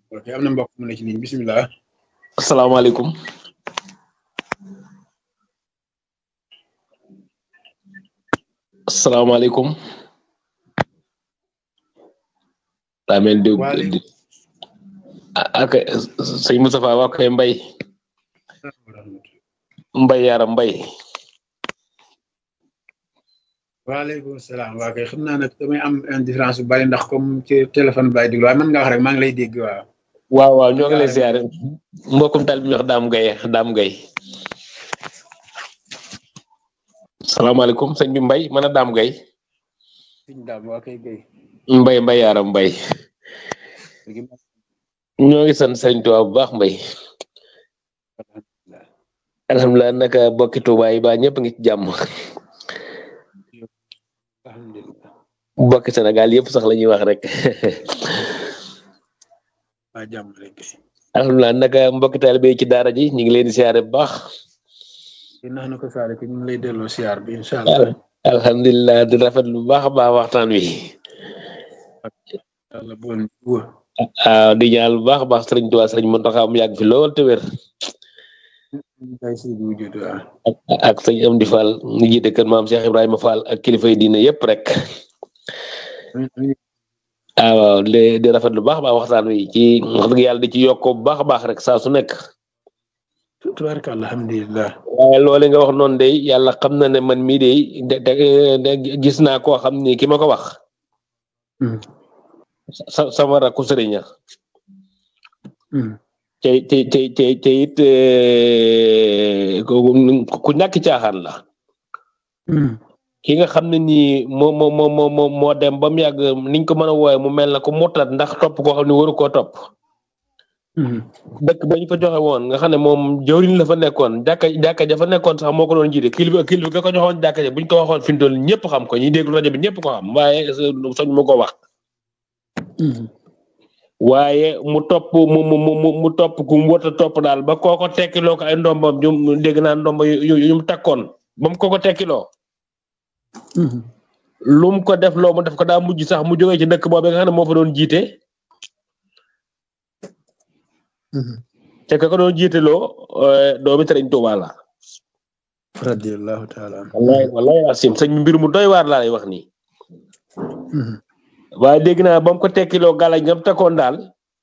ok am na mbokk mu ne ci ligne bisimilah. asalaamaaleykum. asalaamaaleykum. daa mel di waaleykum ak sëñ Moustapha waa koy mbay mbay yaram mbay waaleykum salaam waa kay xam naa nag damay am indifférence bu bari ndax comme ci téléphone bi laay déglu waaye mën nga wax rek maa ngi lay dégg waaw. waaw waaw ñoo ngi lay siyaare mbokkum tal bi ñu wax daam gay daam gay salaamaaleykum sëñ bi mbay mën a daam gay sëñ daam waa kay gay mbay mbay yaram mbay ñoo ngi sant sëriñ Tuubaa bu baax mbay alhamdulilah naka bokki Tuubaa yi ba ñëpp ngi ci jàmm alhamdulilah bokki Sénégal yëpp sax la ñuy wax rek waa jàmm rek alhamdulilah naka mbokki taalibe yi ci daara ji ñu ngi leen di siyaare bu baax di nax na ko saare ko ñu ngi lay delloo siyaar bi incha allah alhamdulilah di rafet lu baax a baax waxtaan wi yàlla bool ñu wóor waaw di ñaan bu baax a baax sëriñ Tuubaa sëriñ Muntaxa mu yàgg fi lool te wér kay si bu wujud waaw ak ak sëñ Amdi Fall ñu jiite kër maam Cheikh Ibrahima Fall ak kilifa yi diine yëpp rek ah waaw di di rafet lu baax a baax waxtaan wi ci wax dëgg yàlla di ci yokkoo bu baax a baax rek saa su nekk tubaarka alhamdulilah waaye loole nga wax noonu de yàlla xam na ne man mii de de gis naa koo xam ni ki ma ko wax sa sama rakku sëriñ ña te te te te te it ku ñàkk caaxaan la ki nga xam ne nii moo moo moo moo moo dem ba mu yàgg niñ ko mën a wooye mu mel na ko murtat ndax topp koo xam ne waru koo topp dëkk ba ñu fa joxe woon nga xam ne moom jawriñ la fa nekkoon jàkka jàkka ja fa nekkoon sax moo ko doon jiite kilifa kilifa ga ko joxoon jàkka ja buñ ko waxoon fi mu toll ñëpp xam ko ñi déglu rajo bi ñëpp ko xam waaye soñ mu ko wax waaye mu topp mu mu mu mu topp ku mu wota topp daal ba kooko tekkiloo ko ay ndombam ñu dégg naa ndomba yu yu mu takkoon ba mu kooko tekkiloo lu mu ko def loo mu def ko daa mujj sax mu jógee ci dëkk boobu nga xam ne moo fa doon jiite te ka ko doon jiiteloo doomi Sëriñ Tuubaa la radiyallahu taala wallahi wallahi asim sëñ mbir mu doy waar laa lay wax nii waaye dégg naa ba mu ko tekkiloo gàllañ ngam takkoon daal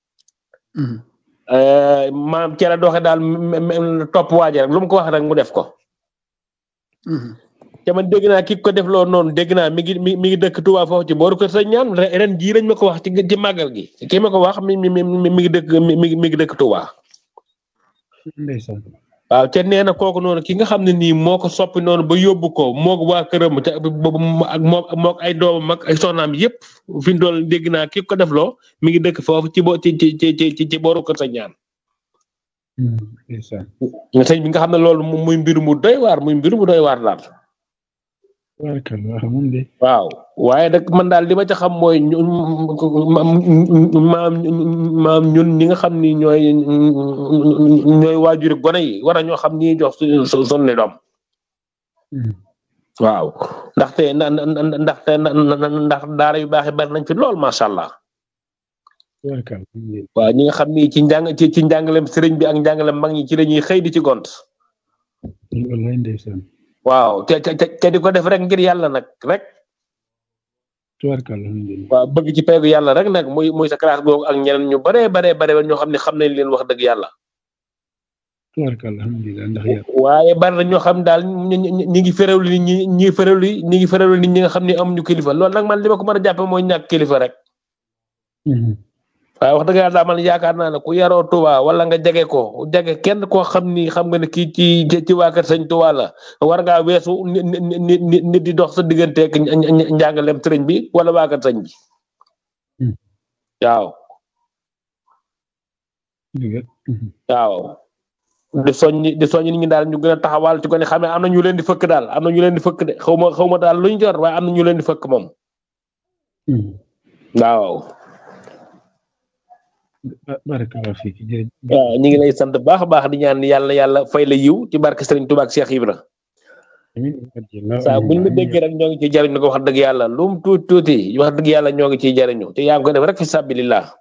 maam ci la doxe daal topp waaje rek lu mu ko wax rek mu def ko te man dégg naa ki ko def loo noonu dégg naa mi ngi mi mi ngi dëkk Touba foofu ci booru kër sëñ ñaan ren jii lañ ma ko wax ci ci màggal gi ki ma ko wax mi mi mi mi ngi dëkk mi mi ngi dëkk Touba. ndeysaan waaw te nee na kooku noonu ki nga xam ne nii moo ko soppi noonu ba yóbbu ko moog waa këram te ak moog moog ay doomam ak ay soxnaam yëpp fi mu toll dégg naa ki ko def loo mi ngi dëkk foofu ci bo ci ci ci ci ci booru kër sëñ ñaan. ndeysaan sëñ bi nga xam ne loolu muy mbir mu doy waar muy mbir mu doy waar daal. waaw waaye nag man daal li ma ca xam mooy maam maam ñun ñi nga xam ni ñooy ñooy waajuri gone yi war a ñoo xam ni jox su su sonni doom waaw ndaxte na ndaxte ndax daara yu baax yi bari nañ fi lool macha allah waaw ñi nga xam ni ci njàng ci ci njàngalem sëriñ bi ak njàngalem mag ñi ci la ñuy xëy di ci gont waaw te te te di ko def rek ngir yàlla nag rek. waaw bëgg ci peegu yàlla rek nag muy muy sa classe googu ak ñeneen ñu baree baree bare ñoo xam ne xam nañ leen wax dëgg yàlla. waaye bari na ñoo xam daal ñu ñu ngi féréwlu nit ñi ñi féréwlu ñi ngi féréwlu nit ñi nga xam ne amuñu kilifa loolu nag man li ma ko mën a jàppe mooy ñàkk kilifa rek. waaye wax dëgg yàlla daal man yaakaar naa ne ku yaroo Touba wala nga jege ko jege kenn koo xam ni xam nga ne kii ci ci waa kër sëñ Touba la war ngaa weesu nit nit di dox sa digganteeg njàngalem sëriñ bi wala waa kër sëñ bi waaw. waaw di soññi di soññi nit ñi daal ñu gën a taxawal ci ko ne xam ne am na ñu leen di fëkk daal am na ñu leen di fëkk de xaw ma xaw ma daal luñ jot waaye am na ñu leen di fëkk moom waaw. barakallahu fiik waaw ñu ngi lay sant baax a baax di ñaan yàlla yàlla fay la yiw ci barke Serigne Touba ak Cheikh Ibra saa buñ la déggee rek ñoo ngi ciy jariñu ko wax dëgg yàlla lu mu tuuti tuuti wax dëgg yàlla ñoo ngi ciy jariñu te yaa ngi ko def rek fi sabilillah